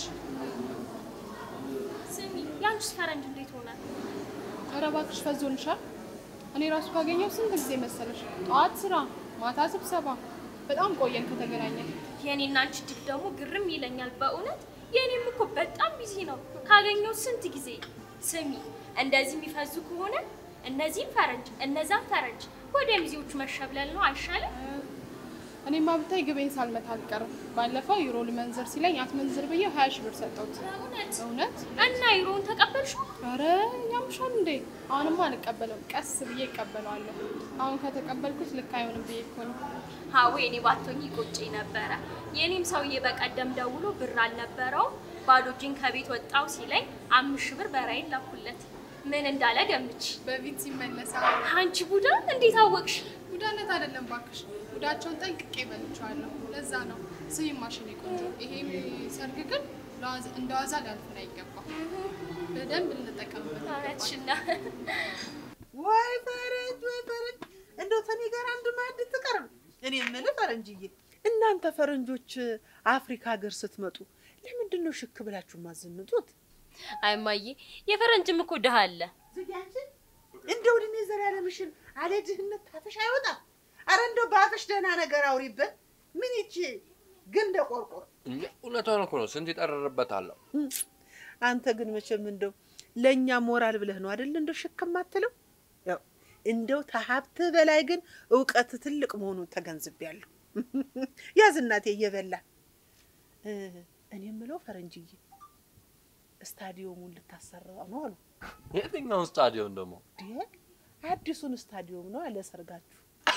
ስሚ ያንቺስ ፈረንጅ እንዴት ሆነ? ኧረ እባክሽ ፈዞልሻል። እኔ ራሱ ካገኘው ስንት ጊዜ መሰለሽ? ጠዋት ስራ፣ ማታ ስብሰባ። በጣም ቆየን ከተገናኘን። የኔና አንቺ ድል ደግሞ ግርም ይለኛል በእውነት። የኔም እኮ በጣም ቢዚ ነው። ካገኘው ስንት ጊዜ። ስሚ እንደዚህ የሚፈዙ ከሆነ እነዚህም ፈረንጅ እነዛም ፈረንጅ ወደ ሚዜዎቹ መሸብለል ነው አይሻልም? እኔማ ብታይ ግቤን ሳልመታ አልቀርም። ባለፈው ዩሮ ልመንዘር ሲለኝ አትመንዝር ብዬ ሀያ ሺህ ብር ሰጠሁት። እውነት እውነት? እና ዩሮውን ተቀበልሽው? ኧረ ያምሻል እንዴ? አሁንማ አልቀበለውም። ቀስ ብዬ እቀበለዋለሁ። አሁን ከተቀበልኩት ልክ አይሆንም ብዬ እኮ ነው። ሀዌ እኔ ባቶኝ ይቆጨኝ ነበረ። የኔም ሰውዬ በቀደም ደውሎ ብር አልነበረውም ባዶ እጄን ከቤት ወጣው ሲለኝ አምስት ሺህ ብር በራይን ላኩለት። ምን እንዳለ ገምች። በፊት ሲመለሳ አንቺ ቡዳ እንዴት አወቅሽ? ጉዳነት አይደለም ባክሽ፣ ጉዳቸውን ጠንቅቄ በልቼዋለሁ። ለዛ ነው ስይም ማሽን ቆንጆ። ይሄም ሰርግ ግን ለዋዛ- እንደ ዋዛ ሊያልፍን አይገባም። በደንብ ልንጠቀምበት ይገባል። እውነትሽና ወይ ፈረንጅ ወይ ፈረንጅ፣ እንደው ተኔ ጋር አንድ ማዕድ ትቀርብ። እኔ የምልህ ፈረንጅዬ፣ እናንተ ፈረንጆች አፍሪካ ሀገር ስትመጡ ለምንድን ነው ሽክ ብላችሁ የማዘንጡት? አይማዬ የፈረንጅም እኮ ድሃ አለ። ዝጊያችን እንደው እድሜ ዘላለምሽን አለ ድህነት ታፍሽ አይወጣም። አረ እንደው በአፍሽ ደህና ነገር አውሪበት። ምን ይቺ ግን እንደ ቆርቆር እንዴ እውነቷን እኮ ነው። ስንት ይጠረርበታለሁ። አንተ ግን መቼም እንደው ለእኛ ሞራል ብለህ ነው አይደል እንደው ሽክም አትለው። ያው እንደው ተሀብትህ በላይ ግን እውቀት ትልቅ መሆኑን ተገንዝቤያለሁ። ያዝ እናቴ እየበላ እ፣ እኔ የምለው ፈረንጅዬ ስታዲየሙን ልታሰራ ነው አሉ። የትኛውን ስታዲየም ደግሞ? እንዴ አዲሱን ስታዲየም ነው አለ ሰርጋችሁ።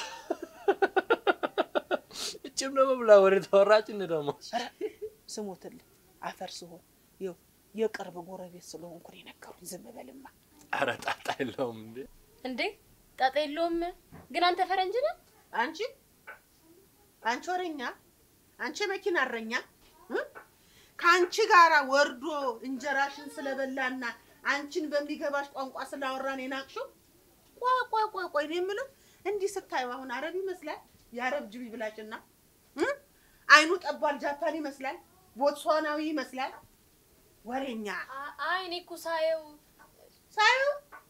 እችም ደግሞ ብላ ወደ ተወራች እንደ ደግሞ ኧረ ስሞትልህ አፈር ስሆን ይኸው የቅርብ ጎረቤት ስለሆንኩ ነው የነገሩኝ። ዝም በልማ። ኧረ ጣጣ የለውም እንዴ እንዴ ጣጣ የለውም። ግን አንተ ፈረንጅ ነህ? አንቺ አንቺ ወረኛ፣ አንቺ መኪና እረኛ እ? ከአንቺ ጋራ ወርዶ እንጀራሽን ስለበላና አንቺን በሚገባሽ ቋንቋ ስላወራን የናቅሽው። ቆይ ቆይ ቆይ ቆይ ነው የምለው። እንዲህ ስታዩ አሁን አረብ ይመስላል። የአረብ ጅቢ ብላጭና እ? አይኑ ጠቧል። ጃፓን ይመስላል። ቦትስዋናዊ ይመስላል። ወሬኛ አይ እኔ እኮ ሳየው ሳየው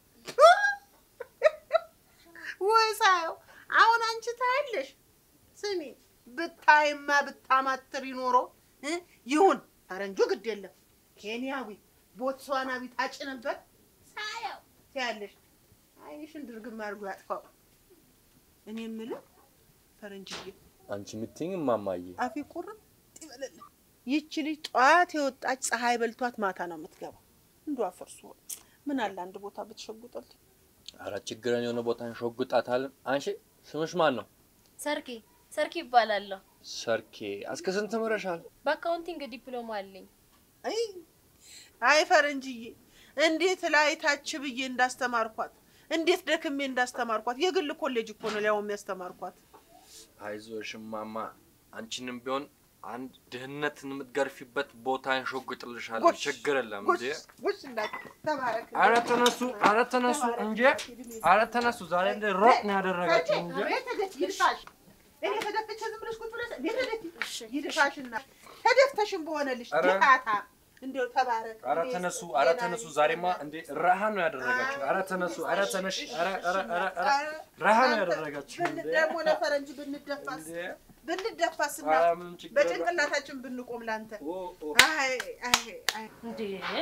ወይ ሳየው አሁን አንቺ ታያለሽ። ስሚ ብታይማ ብታማትር ይኖሮ እ? ይሁን ፈረንጁ ግድ የለም ኬንያዊ ቦትስዋናዊ ታጭ ነበር። ሳየው ትያለሽ። አይንሽን ድርግም አድርጎ ያጥፋው። እኔ የምልህ ፈረንጅዬ አንቺ የምትይኝ እማማዬ አፌ ቁርጥ ይበለል። ይቺ ልጅ ጠዋት የወጣች ፀሐይ በልቷት ማታ ነው የምትገባው። እንዱ አፈርሱ ምን አለ አንድ ቦታ ብትሸጉጥልኝ። ኧረ ችግረን የሆነ ቦታ እንሾግጣታለን። አንቺ ስምሽ ማን ነው? ሰርኬ ሰርኬ ይባላለሁ። ሰርኬ እስከ ስንት ተምረሻል? በአካውንቲንግ ዲፕሎማ አለኝ። አይ አይ ፈረንጅዬ እንዴት ላይ ታች ብዬ እንዳስተማርኳት እንዴት ደክሜ እንዳስተማርኳት የግል ኮሌጅ እኮ ነው ሊያውም ያስተማርኳት። አይዞሽ እማማ፣ አንቺንም ቢሆን አንድ ድህነትን የምትገርፊበት ቦታ እንሾግጥልሻለን። ጎሽ፣ ችግር የለም ጎሽ እንዴ። ጎሽ እናቴ ተባረክ። ኧረ ተነሱ፣ ኧረ ተነሱ እንጂ፣ ኧረ ተነሱ። ዛሬ እንደ ሮጥ ነው ያደረጋችሁ እንጂ። እኔ ተደፍ ይድፋሽ። እኔ ተደፍቼ ዝም ብለሽ ቁጭ ብለሽ እኔ ተደፊ ይድፋሽና ተደፍተሽም በሆነልሽ ኧረ። ድቃታ እንደው ተባረክ። ኧረ እድሜ ተነሱ፣ ይስጥ፣ ኧረ ጤና ተነሱ። ይስጥ። ዛሬማ እንዴ ረሃ ነው ያደረጋችሁ። ኧረ ተነሱ፣ ኧረ ተነሽ፣ ኧረ ኧረ ኧረ ኧረ ረሃ ነው ያደረጋችሁ። ብን- እንዴ ደግሞ ለፈረንጅ ብንደፋስ ብንደፋስ እና ኧረ ምንም ችግር የለም። በጭንቅላታችን ብንቆም ላንተ አይ አይ አይ እንዴ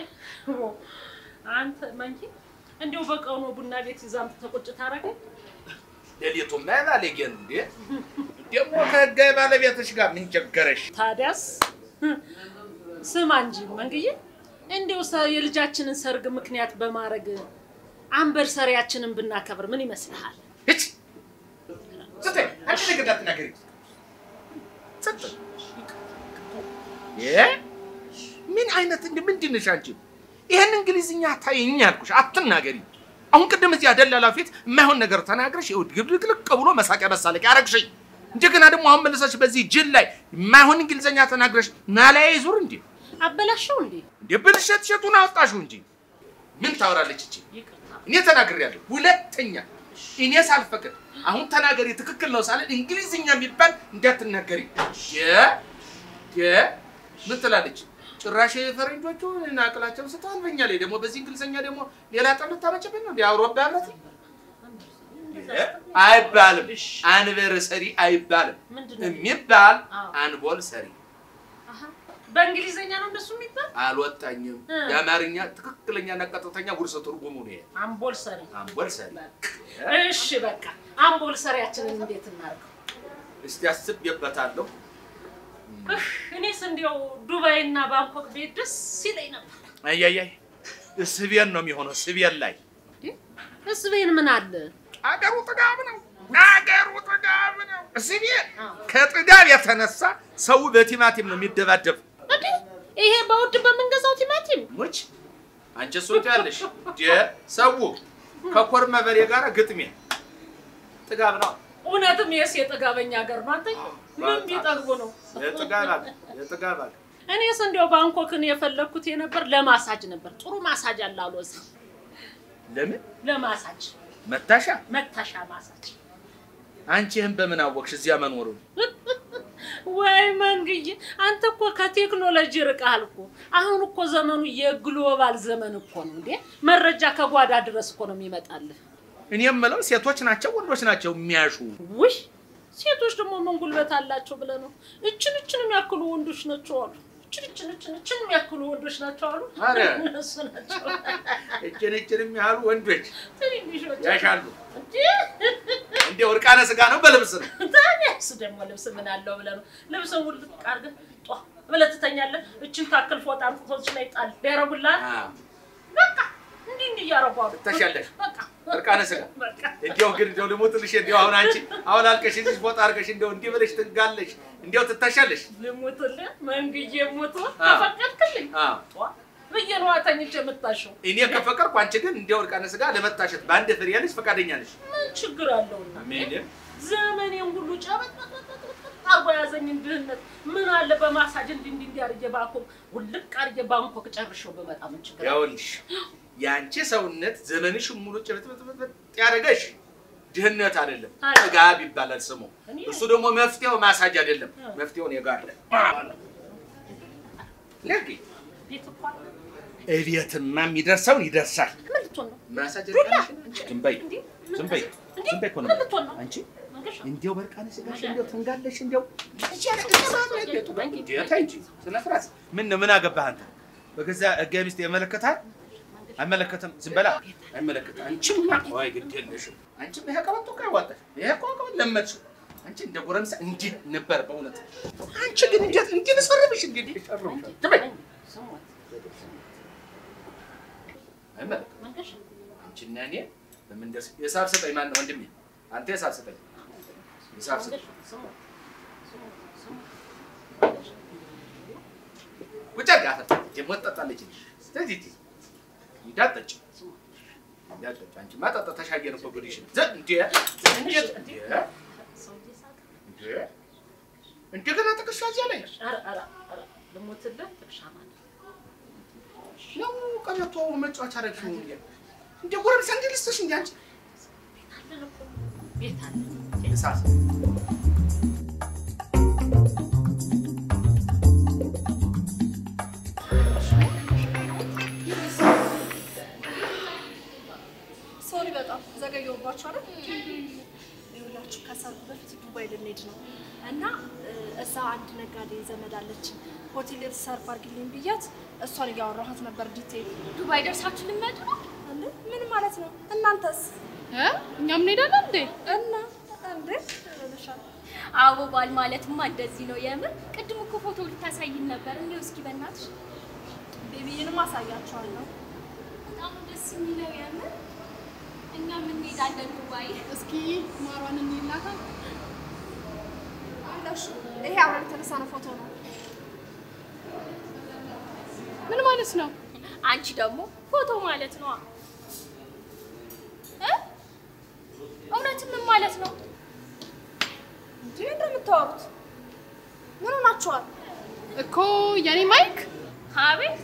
አንተ መንኪ እንዲሁ በቀኑ ቡና ቤት ይዛም ተቆጭ ታረገኝ ሌሊቱማ የባለጌን እንዴ ደግሞ ከህጋዊ ባለቤትሽ ጋር ምን ቸገረሽ? ታዲያስ ስማ እንጂ መንግዬ እንዲሁ ሰ- የልጃችንን ሰርግ ምክንያት በማድረግ አንበርሰሪያችንን ብናከብር ምን ይመስልሃል? ስትይ አንቺ ነገር እንዳትናገሪ። ጸጥ እ ምን አይነት እንደ ምንድን ነሽ አንቺ? ይሄን እንግሊዝኛ ታይኝ ያልኩሽ አትናገሪ። አሁን ቅድም እዚያ ደላላ ፊት የማይሆን ነገር ተናግረሽ ይኸው ግልቅልቅ ብሎ መሳቂያ መሳለቂያ አረግሽኝ። እንደገና ደግሞ አሁን መልሰሽ በዚህ ጅል ላይ የማይሆን እንግሊዝኛ ተናግረሽ ናላያ ይዙር እንዴ አበላሸው እንዴ? እንዴ ብልሸት ሸቱን አወጣሽው እንጂ ምን ታወራለች እቺ? እኔ ተናግሬያለሁ። ሁለተኛ እኔ ሳልፈቅድ አሁን ተናገሪ ትክክል ነው ሳለ እንግሊዝኛ የሚባል እንዳትናገሪ። የ የ ምን ትላለች? ጭራሽ ፈረንጆቹ ናቅላቸው ስተዋል በኛ ላይ ደግሞ በዚህ እንግሊዝኛ ደግሞ ሌላ ጠብ ልታመጭብን ነው? እንደ አውሮፓ ህብረት አይባልም። አንቨርሰሪ አይባልም። የሚባል አንቦል ሰሪ በእንግሊዘኛ ነው እንደሱ የሚባል አልወጣኝም። እ። የአማርኛ ትክክለኛና ቀጥተኛ ውርሰ ትርጉሙ ነው ይሄ። አምቦል ሰሪ። አንቦል ሰሪ። እሺ በቃ አምቦል ሰሪያችንን እንዴት እናድርገው? እስቲ አስቤበታለሁ። እህ፣ እኔስ እንዲያው ዱባይ እና ባንኮክ ቤት ደስ ይለኝ ነበር። አያያይ ስቤን ነው የሚሆነው። ስቤን ላይ እስቤን ምን አለ አገሩ ጥጋብ ነው። አገሩ ጥጋብ ነው። ስቤን ከጥጋብ የተነሳ ሰው በቲማቲም ነው የሚደባደብ። እንዴ? ይሄ በውድ በምንገዛው ቲማቲም ሙች አንቺ እሱን ትያለሽ። ደ ሰው ከኮርመ በሬ ጋር ግጥሜ ጥጋብ ነው። እውነትም የስ የጥጋበኛ ሀገር ነው። አንተ ምን ቢጠግቡ ነው? የጥጋብ አለ የጥጋብ አለ። እኔስ እንዲያው ባንኮክን የፈለግኩት የነበር ለማሳጅ ነበር። ጥሩ ማሳጅ አለ አሉ እዚህ ለምን ለማሳጅ መታሻ? መታሻ ማሳጅ። አንቺ ይህን በምን አወቅሽ እዚያ መኖሩን? ወይ መንግዬ፣ አንተ እኮ ከቴክኖሎጂ ርቀሃል እኮ። አሁን እኮ ዘመኑ የግሎባል ዘመን እኮ ነው እንዴ! መረጃ ከጓዳ ድረስ እኮ ነው የሚመጣልህ። እኔ የምለው ሴቶች ናቸው ወንዶች ናቸው የሚያሹ? ውይ ሴቶች ደግሞ ምን ጉልበት አላቸው ብለህ ነው? እችን እችን የሚያክሉ ወንዶች ናቸው አሉ። እችን እችን እችን እችን የሚያክሉ ወንዶች ናቸው አሉ። ኧረ! እነሱ ናቸው እችን እችንም ያህሉ ወንዶች ትንንሾች ያሻሉ። እንዲያው እርቃነ ስጋ ነው በልብስ ነው። ታዲያስ ደግሞ ልብስ ምን አለው ብለህ ነው? ልብስን ውልቅ አድርገህ ጧ ብለህ ትተኛለህ። እችን ታክል ፎጣ አምጥቶች ላይ ጣል ያረጉልሃል። በቃ እንዲህ እንዲህ እያረጉ አሉ። ትተሻለሽ በቃ እርቃነ ስጋ። በቃ እንዲያው ግን እንዲያው ልሙትልሽ እንዲያው አሁን አንቺ አሁን አልቀሽ እዚህ ፎጣ አድርገሽ እንዲያው እንዲህ ብለሽ ትጋለሽ እንዲያው ትተሻለሽ። ልሙትልህ መንግዬ ሙቶ አዎ። ተፈቀድክልኝ አዎ ጧ ብዬ ነዋ ተኝቼ የምታሸው። እኔ ከፈቀድኩ አንቺ ግን እንዲያው እርቃነ ስጋ ለመታሸት በአንድ ፍሬ ያለሽ ፈቃደኛ ነሽ? ምን ችግር አለውና ምን ዘመኔን ሁሉ ጨበጥበጥበጥበጥ አርጎ ያዘኝን ድህነት ምን አለ በማሳጅ እንዲህ እንዲህ እንዲህ አድርጌ ባንኮክ ውልቅ አድርጌ ባንኮክ ጨርሼው በመጣ ምን ችግር አለ? ያውልሽ የአንቺ ሰውነት ዘመንሽ ሙሉ ጭብጥብጥብጥ ያደረገሽ ድህነት አይደለም፣ ታዲያ? ጥጋብ ይባላል ስሙ። እኔ- እሱ ደግሞ መፍትሄው ማሳጅ አይደለም፣ መፍትሄው እኔ ጋር አለ። ልክ ቤት እኮ አለ። እቤትማ የሚደርሰውን ይደርሳል። ምን ልትሆን ነው? ማሳጅ ዱላ? ዝም በይ ዝም በይ ዝም በይ እኮ ነው ምን ልትሆን ነው? አንቺ መንገሻ እንዲያው በርቃነ ስጋሽ እንዲያው ትንጋለሽ እንዲያው ጌታ እንጂ ስነ ስርዓት ምን ነው ምን አገባህ አንተ በገዛ ህጋዊ ሚስት ይመለከታል አይመለከትም ዝም በላ አይመለከትም አንቺማ ወይ ግድ የለሽም አንቺም ይሄ ቀበቶ እኮ ያዋጣሽ ይሄ እኮ ቀበቶ ለመድሽው አንቺ እንደ ጎረምሳ እንዲህ ነበር በእውነት አንቺ ግን እንዴት እንዲህ ልሰርብሽ እንግዲህ ዝም በይ አይመለከትም መንገሻ አንቺና እኔ በምን ደርስ የሳብ ስጠኝ ማን ነው ወንድሜ አንተ የሳብ ስጠኝ የሳብ ስጠኝ ቁጭ አድርግ አፈር ደግሞ ትጠጣለች ስለዚህ ቲ እንዳትጠጪ እንዳትጠጪ አንቺማ ጠጥተሽ አየን እኮ ጉድሽን ዘ እንዴ እንዴት እንዴ እንዴ እንደገና ጥቅሻ እዚያ ላይ ኧረ ኧረ ኧረ ልሞትልህ ጥቅሻ ማለት ነው ቀበቶ መጫወቻ አደረግሽው እንዴ እንደ ጎረምሳ እንዲህ ልስጥሽ እንዴ አንቺ አለን እኮ ቤት አለ የሳብ በጣም ዘገየሁባችሁ አይደል? ይኸውላችሁ ከሰርጉ በፊት ዱባይ ልንሄድ ነው እና እ፣ እዛ አንድ ነጋዴ ዘመድ አለችን ሆቴል ሪሰርቭ አድርጊልኝ ብያት እሷን እያወራኋት ነበር ዲቴል። ዱባይ ደርሳችሁ ልመጡ ነው እንዴ? ምን ማለት ነው? እናንተስ? እ? እኛም እንሄዳለን እንዴ? እና እንዴ እልሻለሁ። አዎ ባል ማለትማ እንደዚህ ነው የምር። ቅድም እኮ ፎቶ ልታሳይን ነበር። እንዲሁ እስኪ በእናትሽ ቤቢዬንም አሳያችኋለሁ። በጣም ነው ደስ የሚለው የምር። እኛም እንሄዳለን ዱባይ። እስኪ ማሯን እንይላታ። አለሽ ይሄ አብረን የተነሳነው ፎቶ ነው። ምን ማለት ነው? አንቺ ደግሞ ፎቶ ማለት ነው እ? እውነትም ምን ማለት ነው? እንዴ እንደምታወሩት ምን ሆናችኋል? እኮ የኔ ማይክ አቤት